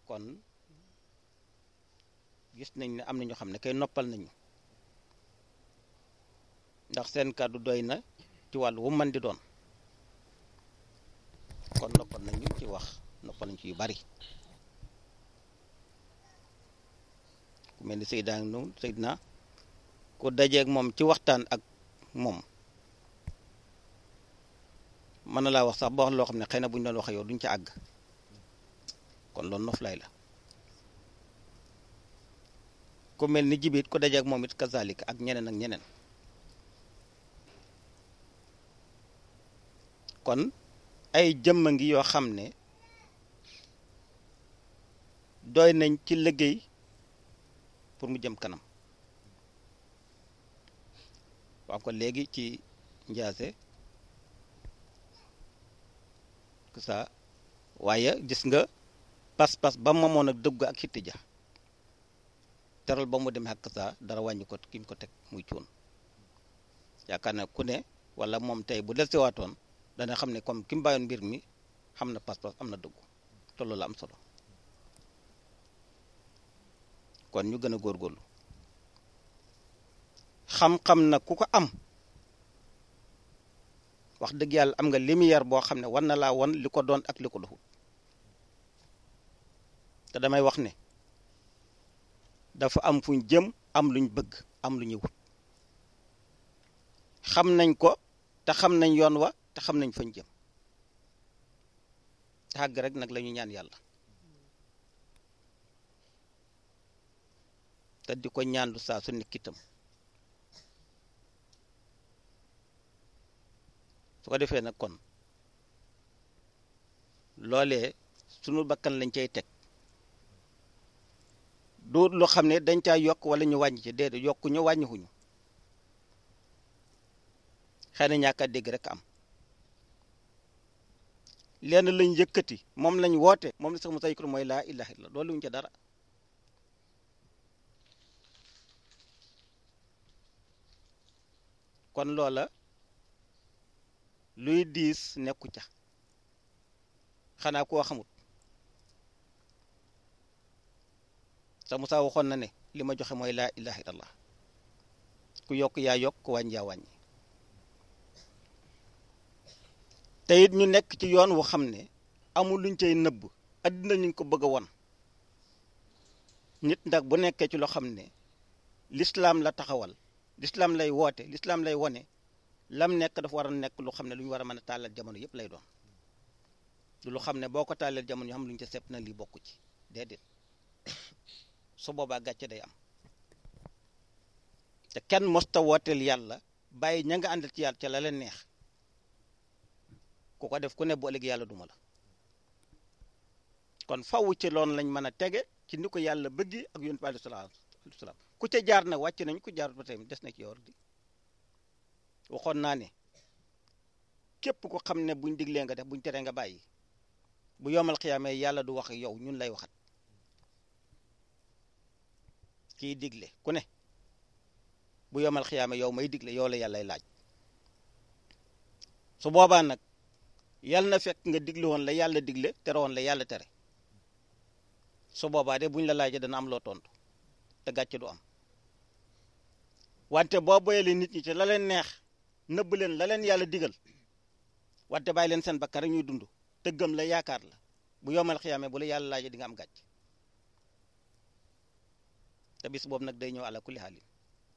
kon gis nañ ne am na ñoo xam ne kay noppal nañu ndax seen kàddu doy na ci wàllu wu mën di doon kon noppal nañu ci wax noppal nañu ci yu bari ku mel ni Seydina noonu Seydina ku dajeeg moom ci waxtaan ak moom mën na laa wax sax ba wax loo xam ne xëy na bu ñu doon wax yow duñ ca àgg kon loolu noflaay la ku mel ni jibit ku dajeeg moom it kazalik ak ñeneen ak ñeneen kon ay jëmma ngi yoo xam ne doy nañ ci liggéey pour mu jëm kanam wax ko léegi ci njaase que ça waaye gis nga pas-pas ba mamoon ak dëgg ak xitti ja teral ba mu demee ak saa dara wàññi ko ki mu ko teg muy cuun yaakaar na ku ne wala moom tey bu del siwaatoon dana xam ne comme ki mu bàyyoon mbir mi xam na pas-pas am na dëggu te loolu am solo kon ñu gën a góorgóorlu xam-xam na ku ko am wax dëgg yàlla am nga lumière boo xam ne war na laa won li ko doon ak li ko doxul te damay wax ne dafa am fuñ jëm am luñ bëgg am lu ñuy wut xam nañ ko te xam nañ yoon wa te xam nañ fañ jëm te àgg rek nag la ñu ñaan yàlla te di ko ñaan lu saa su nekk itam su ko defee nag kon loolee sunu bakkan lañ cay teg du loo xam ne dañ caa yokk wala ñu wàññi ci déedéet yokku ñu wàññiwuñu xëy na ñàkk a dégg rek am lenn lañ yëkkati moom lañ woote moom la sax mu saykur mooy laa ilaha illa loolu wuñ ca dara kon loola luy diis nekku ca xanaa koo xamut sa Musaa waxoon na ne li ma joxe mooy laa ilaha illallah ku yokk yaa yokk ku wàññi yaa wàññi te it ñu nekk ci yoon wu xam ne amul luñ cay nëbb addina ñu ko bëgg a won nit ndax bu nekkee ci loo xam ne lislaam la taxawal lislaam lay woote lislaam lay wone lam nekk dafa war a nekk lu xam ne lu ñu war a mën a tàllal jamono yëpp lay doon du lu xam ne boo ko tàllal jamono yoo xam lu ñu ca sepp na lii bokk ci déedéet su boobaa gàcce day am te kenn mosta wooteel yàlla bàyyi ña nga àndal ci yàlla ca la leen neex ku ko def ku ne bu ëllëg yàlla duma la kon faw ci loolu lañ mën a tege ci ni ko yàlla bëggi ak yonent bi alayhi salaam ku ca jaar nag wàcc nañ ku jaar ba tey des na ci yow di waxoon naa ne képp ko xam ne buñ diglee nga def buñ teree nga bàyyi bu yomal xiyaamee yàlla du wax yow ñun lay waxat kiy digle ku ne bu yomal xiyaamee yow may digle yow la yàllay laaj su boobaa nag yàlla na fekk nga digle woon la yàlla digle tere woon la yàlla tere su boobaa de buñ la laajee dana am loo tontu te gàcce du am wante boo boyalee nit ñi ci la leen neex nëbb leen la leen yàlla digal wante bàyyi leen seen bakkan rek ñuy dund te gëm la yaakaar la bu yomal xiyaamee bu la yàlla laajee di nga am gàcc te bis boobu nag day ñëw ala kulli xaalin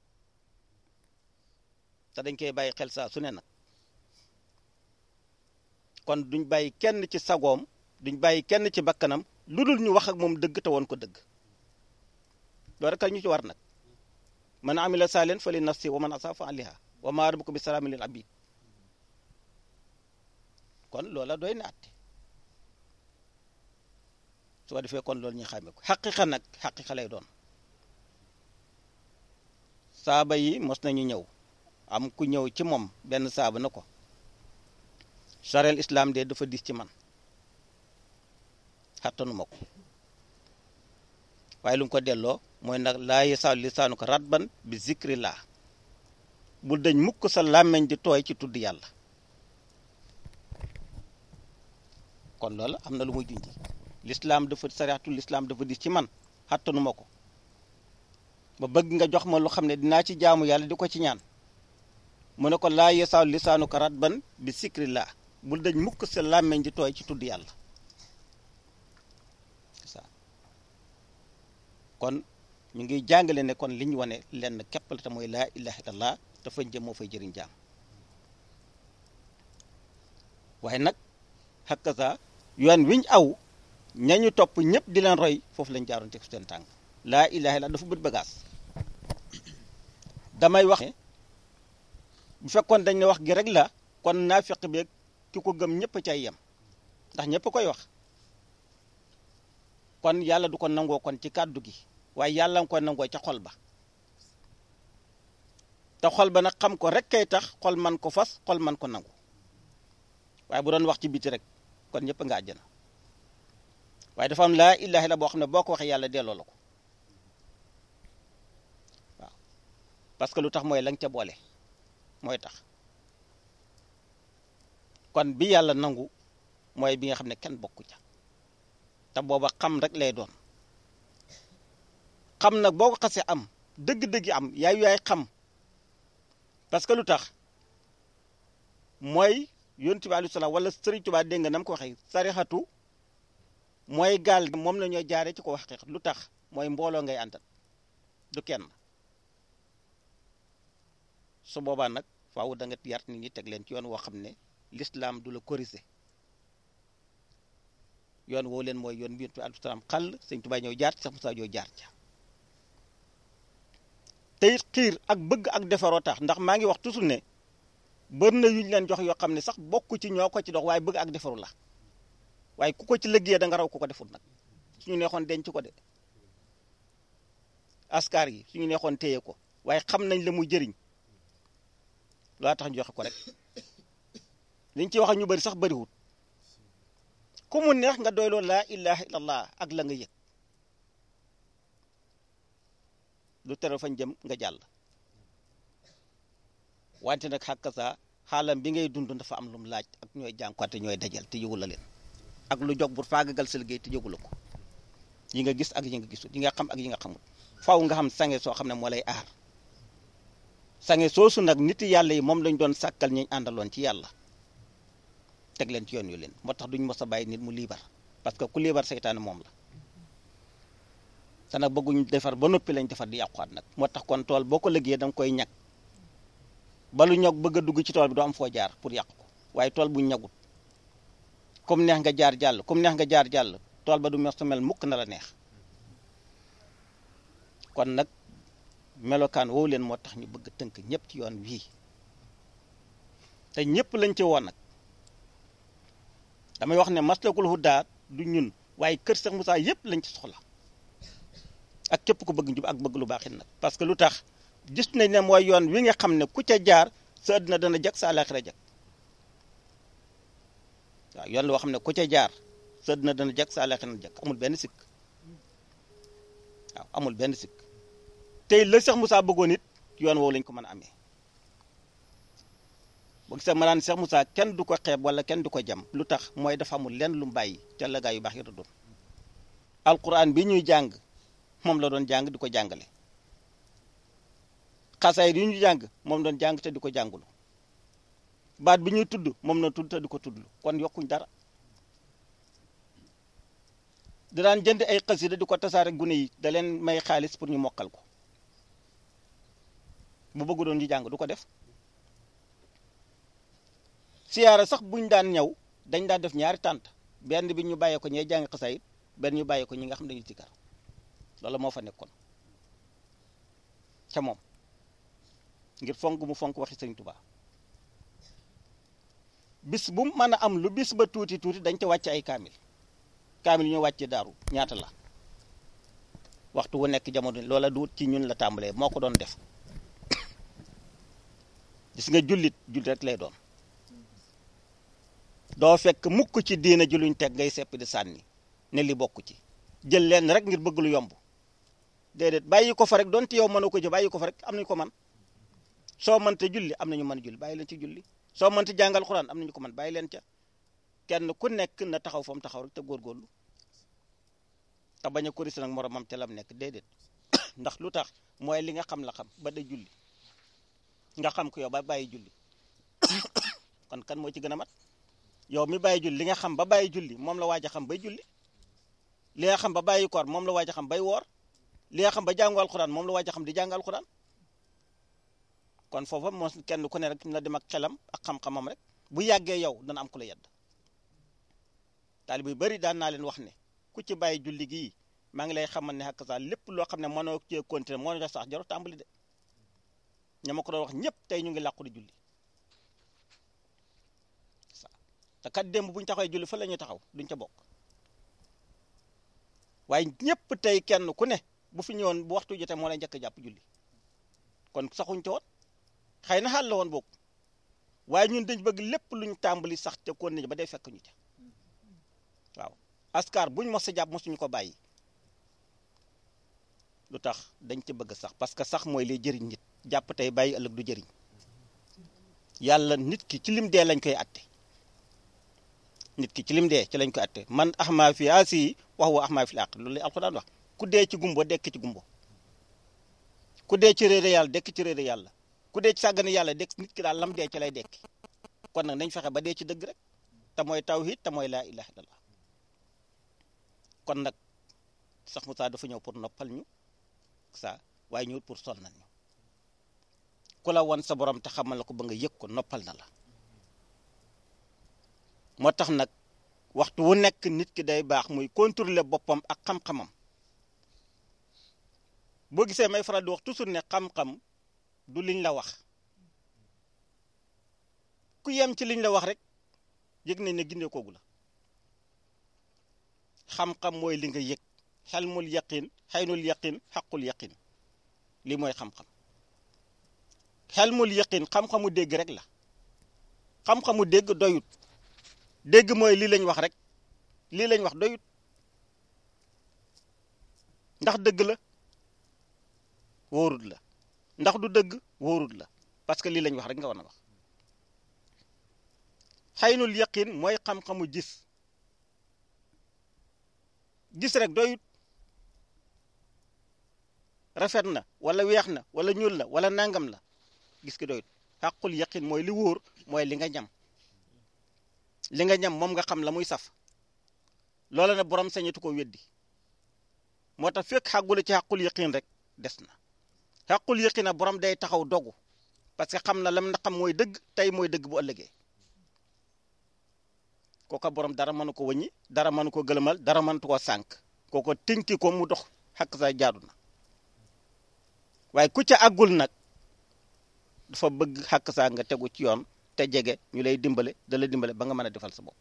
te dañ koy bàyyi xel saa su ne nag kon duñ bàyyi kenn ci sagoom duñ bàyyi kenn ci bakkanam lu dul ñu wax ak moom dëgg te woon ko dëgg loolu rek ñu ci war nag man amila saalen fa li nafsi wa man asa fa aliha wa ma rabbuka bi salaamin lil abid kon loola doy na atte su ko defee kon loolu ñu xàmme ko xaqiqa nag xaqiqa lay doon saaba yi mos nañu ñëw am ku ñëw ci moom benn saaba na ko charel islam de dafa dis ci man xattanuma ko waaye lu mu ko delloo mooy nag laa yasaalu lisaanu ko ratban bi zikri laa bul dañ mukk sa làmmeñ di tooy ci tudd yàlla kon loolu am na lu muy junji lislaam dafa sariatu lislaam dafa dis ci man xattanu ma ko ba bëgg nga jox ma lu xam ne dinaa ci jaamu yàlla di ko ci ñaan mu ne ko laa yesaaw lisaanu karat ban bi sikrillah bul dañ mukk sa làmmeñ di tooy ci tudd yàlla kon ñu ngi jàngale ne kon li ñu wane lenn képp la te mooy laa ilaha illallah dafa jëm moo fay jëriñ jaam waaye nag xakkasa yoon wiñ aw ñañu topp ñëpp di leen roy foofu lañ jaaroon teg seen tànk laa ilaha illallah dafa bët bagaas damay wax ne bu fekkoon dañ ne wax gi rek la kon naafiq bi ki ko gëm ñëpp cay yem ndax ñëpp koy wax kon yàlla du ko nangoo kon ci kàddu gi waaye yàlla nga ko nangoo ca xol ba te xol ba nag xam ko rek kay tax xol man ko fas xol man ko nangu waaye bu doon wax ci biti rek kon ñëpp nga àjjana waaye dafa am laa ilaha illa boo xam ne boo ko waxee yàlla delloo la ko waaw parce que lu tax mooy la nga ca boole mooy tax kon bi yàlla nangu mooy bi nga xam ne kenn bokku ca te booba xam rek lay doon xam nag boo ko xasee am dëgg-dëgg am yaay yaay xam parce que lu tax mooy yonent bi alayhi salaam wala Sëriñ Tuubaa dégg nga nam ko waxee sarixatu mooy gaal moom la ñoo jaaree ci ko wax lu tax mooy mbooloo ngay àndal du kenn su boobaa nag faaw da nga yar nit ñi teg leen ci yoon woo xam ne l'islam du la corriger yoon woo leen mooy yoon bi yonent bi alayhi salaam xàll Sëriñ Tuubaa ñëw jaar ci sax Musaa ñoo jaar ca te it xiir ak bëgg ak defaroo tax ndax maa ngi wax toujours ne bari na yuñ leen jox yoo xam ne sax bokk ci ñoo ko ci dox waaye bëgg ak defaru la waaye ku ko ci liggéeyee da nga raw ku ko deful nag suñu neexoon denc ko de askar yi suñu neexoon téye ko waaye xam nañ la muy jëriñ loo tax ñu joxe ko rek liñ ci wax ñu bari sax bariwut ku mu neex nga doyloo laa ilaha illallah ak la nga yëg du tere fañ jëm nga jàll wante nag xàkk sa xaalam bi ngay dund dafa am lu mu laaj ak ñooy jànkuwante ñooy dajal te yëgu la leen ak lu jog bu faagagal sa liggéey te yëgu la ko yi nga gis ak yi nga gisul yi nga xam ak yi nga xamul faaw nga xam sange soo xam ne moo lay aar sange soosu nag nit yàlla yi moom lañ doon sàkkal ñu àndaloon ci yàlla teg leen ci yoon yu leen moo tax duñ mos a bàyyi nit mu liibar parce que ku liibar seytaane moom la te nag bëgguñ defar ba noppi lañ defar di yàquwaat nag moo tax kon tool boo ko liggéeyee da nga koy ñag balu ñog bëgg a dugg ci tool bi doo am foo jaar pour yàq ko waaye tool bu ñagut comme neex nga jaar jàll comme neex nga jaar jàll tool ba du mos mel mukk na la neex kon nag melokaan woowu leen moo tax ñu bëgg tënk ñëpp ci yoon wii te ñëpp lañ ci woon nag damay wax ne maslakul hudaa du ñun waaye kër Seex Musaa yëpp lañ ci soxla ak képp ku bëgg njub ak bëgg lu baaxit nag parce que lu tax gis nañ ne mooy yoon wi nga xam ne ku ca jaar sa àddina dana jag sa àllaaxira jag waaw yoon woo xam ne ku ca jaar sa àddina dana jag sa àllaaxira jag amul benn sikk waaw amul benn sikk tey la Cheikh Moussa bëggoon it yoon woowu lañ ko mën a amee boo gisee ma naan Cheikh Moussa kenn du ko xeeb wala kenn du ko jam lu tax mooy dafa amul lenn lu mu bàyyi ca la gaa yu baax yi doon alquran bi ñuy jàng moom la doon jàng di ko jàngale xasaay yi ñu jàng moom doon jàng te di ko jàngulu baat bi ñuy tudd moom na tudd te di ko tuddlu kon yokkuñ dara da daan jënd ay xasida di ko tasaare gune yi da leen may xaalis pour ñu mokkal ko bu bëggu doon ñu jàng du ko def siyaara sax buñ daan ñëw dañ daan def ñaari tànt benn bi ñu bàyyee ko ñee jàng xasaayit benn ñu bàyyee ko ñi nga xam dañuy sikkar loolu moo fa nekkoon ca moom ngir fonk mu fonk waxi sëñ Tuubaa bis bu mën a am lu bis ba tuuti tuuti dañ ca wàcc ay kaamil kaamil ñu wàcce daaru ñaata la waxtu wu nekk jamono loola du ci ñun la tàmbalee moo ko doon def gis nga jullit jullit rek lay doon doo fekk mukk ci diina ji luñ teg ngay sepp di sànni ne li bokk ci jël leen rek ngir bëgg lu yomb déedéet bàyyi ko fa rek donte yow mënoo ko jë bàyyi ko fa rek am nañu ko man soo mënta julli am nañu mën julli bàyyi leen ci julli soo mënta jàngal xuraan am nañu ko mën bàyyi leen ca kenn ku nekk na taxaw fa mu taxaw rek te góorgóorlu te bañ a korisi nag moromam ca lam nekk déedéet ndax lu tax mooy li nga xam la xam ba day julli nga xam ko yow ba bàyyi julli kon kan moo ci gën a mat yow mi bàyyi julli li nga xam ba bàyyi julli moom la waaj a xam bay julli li nga xam ba bàyyi koor moom la waaj a xam bay woor li nga xam ba jàngu alxuraan moom la waaj a xam di jàng alxuraan kon foofa moo kenn ku ne rek na dem ak xelam ak xam-xamam rek bu yàggee yow dana am ku la yedd taalibe yu bari daan naa leen wax ne ku ci bàyyi julli gii maa ngi lay xamal ne xakk saa lépp loo xam ne mënoo cee continuer moo def sax jarul tàmbali de ña ma ko doon wax ñëpp tey ñu ngi làqu di julli sa te kat démb bu ñu taxawee julli fa la ñuy taxaw duñ ca bokk waaye ñëpp tey kenn ku ne bu fi ñëwoon bu waxtu jotee moo lay njëkk jàpp julli kon saxuñ ca woon xëy na xaal la woon boog waaye ñun dañ bëgg lépp luñ tàmbali sax te kon ba day fekk ñu ca waaw askar buñ mos a jàpp mosuñu ko bàyyi lu tax dañ ci bëgg sax parce que sax mooy liy jëriñ nit jàpp tey bàyyi ëllëg du jëriñ yàlla nit ki ci lim dee lañ koy atte nit ki ci lim dee ci lañ koy atte man axmaa fi asi wax wa axmaa fi l aq loolu lay alxuraan wax ku dee ci gumbo dekk ci gumbo ku dee ci réere yàlla dekk ci réere yàlla ku dee ci sàggane yàlla dekk nit ki daal lam dee ci lay dekki kon nag nañ fexe ba dee ci dëgg rek te mooy tawhid te mooy laa ilaha illallah kon nag sax Moussa dafa ñëw pour noppal ñu sa waaye ñëwut pour sonnal ñu ku la won sa borom te xamal la ko ba nga yëg ko noppal na la moo tax nag waxtu wu nekk nit ki day baax muy contrôler boppam ak xam-xamam boo gisee may faral di wax toujours ne xam-xam du liñ la wax ku yem ci liñ la wax rek yëg nañ ne gindee koogu la xam-xam mooy li nga yëg xelmul yaqin xaynul yaqin xaqul yaqin lii mooy xam-xam xelmul yaqin xam-xamu dégg rek la xam-xamu dégg doyut dégg mooy lii lañ wax rek lii lañ wax doyut ndax dëgg la wóorut la ndax du dëgg wóorut la parce que lii lañ wax rek nga war a wax xaynul yaqin mooy xam-xamu gis gis rek doyut rafet na wala weex na wala ñuul la wala nangam la gis ki doyut xàqul yaqin mooy li wóor mooy li nga ñam li nga ñam moom nga xam la muy saf loola ne borom sañatu ko weddi moo tax fekk xàggula ci xàqul yaqin rek des na xàqul yaqin a borom day taxaw dogu parce que xam na lam na xam mooy dëgg tey mooy dëgg bu ëllëgee kooka borom dara mënu ko wëññi dara mënu ko gëlëmal dara mëntu ko sànq kooko tënki ko mu dox xakk sa jaadu na waaye ku ca àggul nag dafa bëgg xakk saa nga tegu ci yoon te jege ñu lay dimbale da la dimbale ba nga mën a defal sa bopp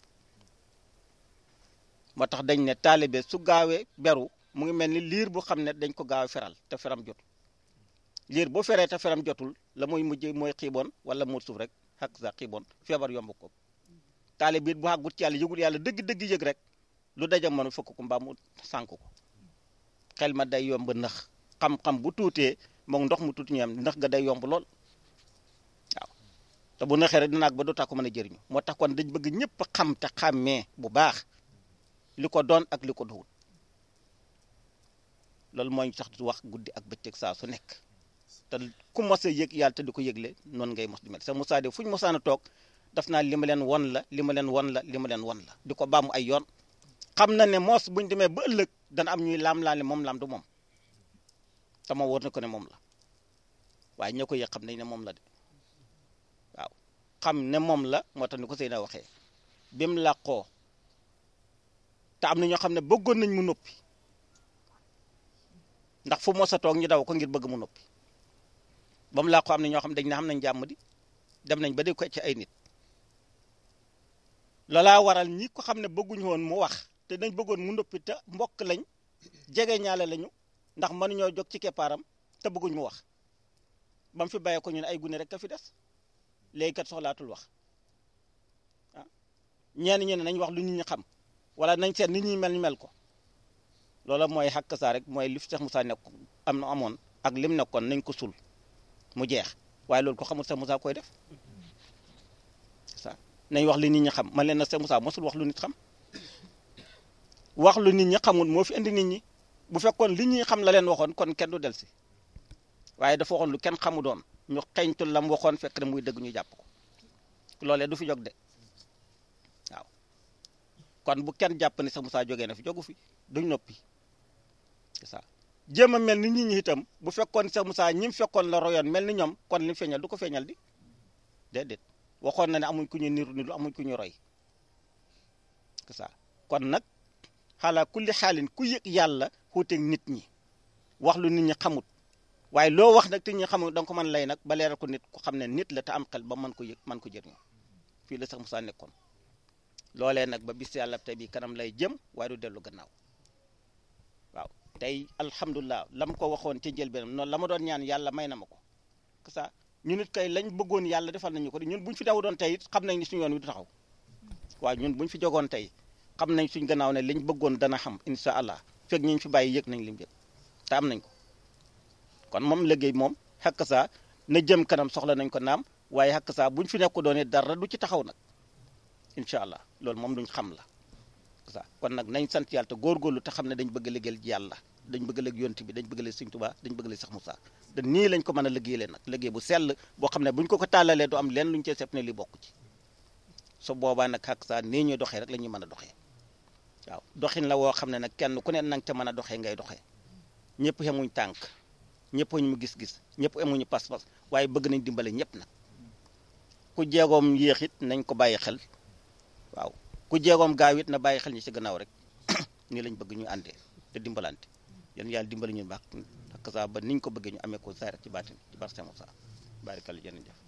moo tax dañ ne taalibe su gaawee beru mu ngi mel ni liir bu xam ne dañ ko gaaw a feral te feram jotul liir boo feree te feram jotul la muy mujj mooy xiiboon wala mu suuf rek xakk sa xiiboon feebar yomb ko taalibe it bu àggut ci yàlla yëgul yàlla dëgg-dëgg yëg rek lu daja mënu fëkk ko mbaa mu sànk ko xel ma day yomb nax xam-xam bu tuutee moom ndox mu tuuti ñu am ndax ga day yomb lool waaw te bu naxee rek dina àgg ba dootaa ko mën a jëriñu moo tax kon dañ bëgg ñëpp xam te xàmmee bu baax li ko doon ak li ko duwul loolu mooy sax du wax guddi ak bëccëg saa su nekk te ku mos a yëg yàlla te di ko yëgle noonu ngay mos di mel sa Moussa de fu ñu mosaan a toog daf naa li ma leen won la li ma leen won la li ma leen won la di ko baamu ay yoon xam na ne moos buñ demee ba ëllëg dana am ñuy laam-laale moom laam du moom sama wóor na ko ne moom la waaye ñoo ko yëg xam nañ ne moom la de waaw xam ne moom la moo tax ni ko Seyna waxee bi mu làqoo te am na ñoo xam ne bëggoon nañ mu noppi ndax fu mos a toog ñu daw ko ngir bëgg mu noppi ba mu làqoo am na ñoo xam ne dañ ne xam nañ jàmm di dem nañ ba di ko ci ay nit loolaa waral ñi ko xam ne bëgguñu woon mu wax te dañ bëggoon mu noppi te mbokk lañ jege ñaale lañu ndax mënuñoo jóg ci keppaaram te bëgguñ mu wax ba mu fi bàyyee ko ñu ne ay gune rek ka fi des léegi kat soxlaatul wax ah ñenn ñi ne nañ wax lu nit ñi xam wala nañ seet nit ñi mel ni mel ko loola mooy xàkk saa rek mooy li fi Cheikh Moussa nekk am na amoon ak lim nekkoon nañ ko sul mu jeex waaye loolu ko xamul Cheikh Moussa koy def ça nañ wax li nit ñi xam man leen na Cheikh Moussa mosul wax lu nit xam wax lu nit ñi xamul moo fi indi nit ñi bu fekkoon li ñuy xam la leen waxoon kon kenn du del si waaye dafa waxoon lu kenn xamu doon ñu xeñtul lam waxoon fekk na muy dëgg ñu jàpp ko loolee du fi jóg de waaw kon bu kenn jàpp ne sax Moussa jógee na fi jógu fi duñ noppi c'est ça jéem a mel ni nit ñi itam bu fekkoon sax Moussa ñi mu fekkoon la royoon mel ni ñoom kon li mu feeñal du ko feeñal di déedéet waxoon na ne amuñ ku ñu niru niru amuñ ku ñu roy c'est ça kon nag xaalaa kulli xaalin ku yëg yàlla xuuteeg nit ñi wax lu nit ñi xamut waaye loo wax nag te ñi xamut da nga ko mën lay nag ba leeral ko nit ku xam ne nit la te am xel ba mën ko yëg mën ko jëriñoo fii la sax Moussa nekkoon loolee nag ba bis yàlla tey bi kanam lay jëm waaye du dellu gannaaw waaw tey alhamdulilah la ma ko waxoon ci njëlbeenam noonu la ma doon ñaan yàlla may na ma ko que ça ñu nit kay lañ bëggoon yàlla defal nañu ko ñun buñ fi daw doon tey it xam nañ ni suñu yoon wi du taxaw waaw ñun buñ fi jogoon tey xam nañ suñ gannaaw ne liñ bëggoon dana xam insha allah fekk ñu fi bàyyi yëg nañ lim yëg te am nañ ko kon moom liggéey moom xakk saa na jëm kanam soxla nañ ko naam waaye xakk saa buñ fi nekk doone dara du ci taxaw nag incha allah loolu moom duñ xam la ça kon nag nañ sant yàlla te góorgóorlu te xam ne dañ bëgg a liggéeyal yàlla dañ bëgg a liggéey yonent bi dañ bëgg a liggéey Sëñ Tuubaa dañ bëgg a liggéey Seex Musaa te nii lañ ko mën a liggéeyalee nag liggéey bu sell boo xam ne buñ ko ko tàllalee du am leen luñ cee sepp ne li bokk ci su boobaa nag xakk saa nii ñuy doxee rek la ñuy mën a doxee waaw doxin la woo xam ne nag kenn ku ne nang ca mën a doxee ngay doxee ñëpp xemuñ tànk ñëpp ñu gis-gis ñëpp amuñu pas-pas waaye bëgg nañ dimbale ñëpp nag ku jeegoom yéexit nañ ko bàyyi xel waaw ku jeegoom gaaw it na bàyyi xel ñi ci gannaaw rek nii lañ bëgg ñu àndee te dimbalante yéen yàlla dimbali ñu baax ak saa ba niñ ko bëggee ñu amee ko saa rek ci baatin ci bar Seex Musaa barikal jërëjëf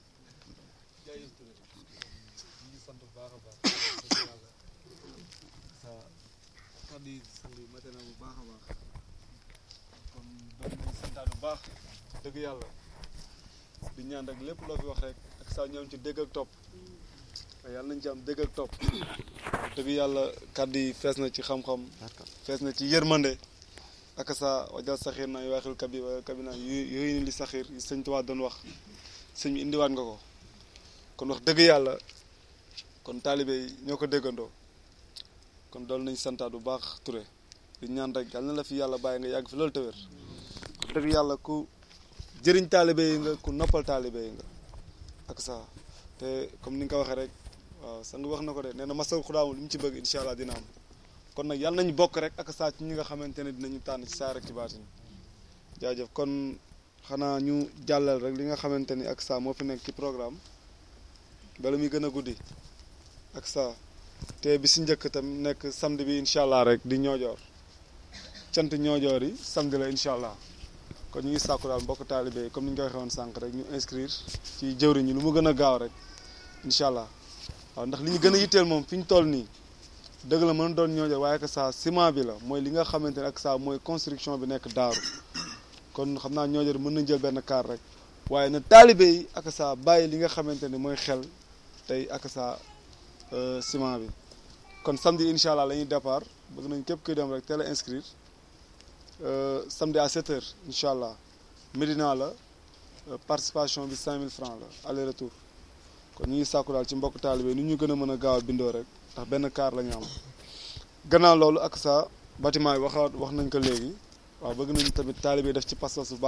kàddu yi sang yi mate na bu baax a baax kon doon nañ santaat bu baax dëgg yàlla di ñaan rek lépp loo fi wax rek ak saa ñoom ci dégg ak topp waaye yàlla nañ ci am dégg ak topp dëgg yàlla kàddu yi fees na ci xam-xam fees na ci yërmande ak saa wajal saxiir naa yu waxil kabi kabi naa yooyu ni li saxiir yi sëñ Tuubaa doon wax sëñ bi indiwaat nga ko kon wax dëgg yàlla kon taalibe yi ñoo ko déggandoo kon dool nañ santaat bu baax Touré di ñaan rek yal na la fi yàlla bàyyi nga yàgg fi loolu te wér wax dëgg yàlla ku jëriñ taalibe yi nga ku noppal taalibe yi nga ak saa te comme ni nga ko waxee rek waaw sang wax na ko de nee na masal xudaamu li mu ci bëgg incha allah dina am kon nag yàlla nañu bokk rek ak saa ci ñi nga xamante ne dinañu tànn ci saa rek ci baatin jaajëf kon xanaa ñu jàllal rek li nga xamante ni ak saa moo fi nekk ci programme bala muy gën a guddi ak saa te bi si njëkk tam nekk samedi bi incha allah rek di ñoojoor cant ñoojoor yi samedi la incha allah kon ñu ngi sàkku daal mbokk taalibe yi comme ni ñu ko waxee woon sànq rek ñu inscrire ci jëwriñ ñi lu mu gën a gaaw rek incha allah waaw ndax li ñu gën a yitteel moom fi ñu toll nii dëgg la mën doon ñoojoor waaye que ça ciment bi la mooy li nga xamante ne ak ça mooy construction bi nekk daaru kon xam naa ñoojoor mën nañ jël benn kaar rek waaye na taalibe yi ak ça bàyyi li nga xamante ne mooy xel tey ak ça ciment bi kon samedi incha allah la ñuy départ bëgg nañ képp kuy dem rek teel a inscrire samedi à 7 heures incha allah Médina la participation bi 5000 francs la aller retour kon ñu ngi sàkku daal ci mbokk taalibe ni ñu gën a mën a gaaw a bindoo rek ndax benn kaar la ñu am gannaaw loolu ak sa bâtiment yi waxaat wax nañ ko léegi waaw bëgg nañ tamit taalibe def ci pas-pas bu baax